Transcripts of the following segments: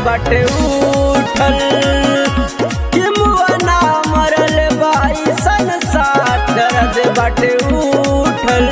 बाटे उठल कि मुआना मरल बाई संसार दर्द बाटे उठल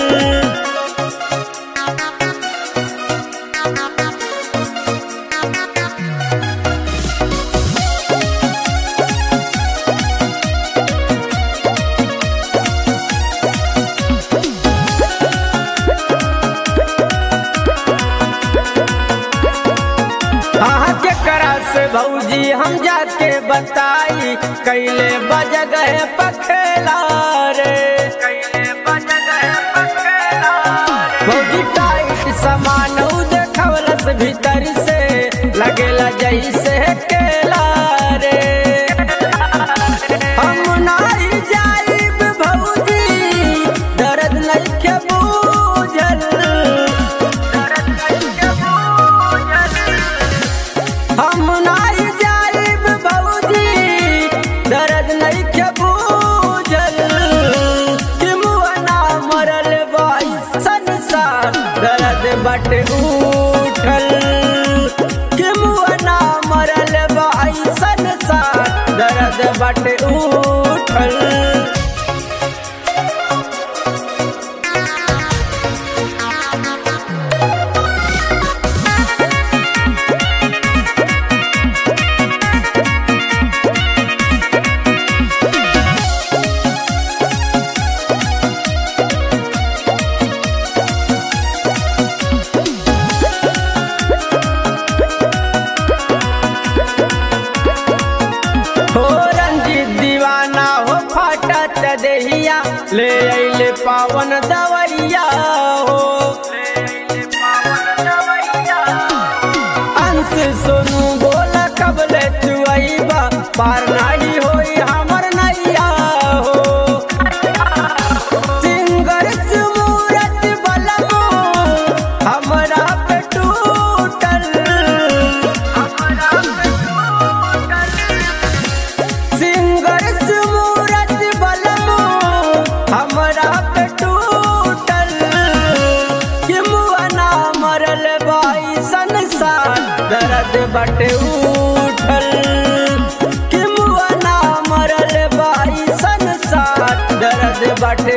हाँ केकरा से भौजी हम जाके बताई कैले बज गए पखेला रे कैले बज गए पखेला भौजी टाइट सामान उ देखवलस भीतर से लगेला जैसे केला रे हम नाई जाइब भौजी दर्द नइखे बूझल दर्द नइखे बूझल हम नाई जाइब भौजी दर्द नइखे बूझल कि मुआना मरल बाई संसार दर्द बटे उठल कि मुआना मरल बाई संसार दर्द बटे उठल हो रंजीत दीवाना हो फाटत देहिया ले अइले पावन दवैया हो अंश सोनू बोला कबले चुआइबा पार नाही होई हमर नैया हो सिंगर सुमूरत बलमो हमरा पे टूटल हमरा पे टूटल सिंगर सुमूरत बलमो हमरा पे टूटल कि मुआना मरल बाई संसार दर्द बटे उठल कि मुआना मरल बाई संसार दर्द बटे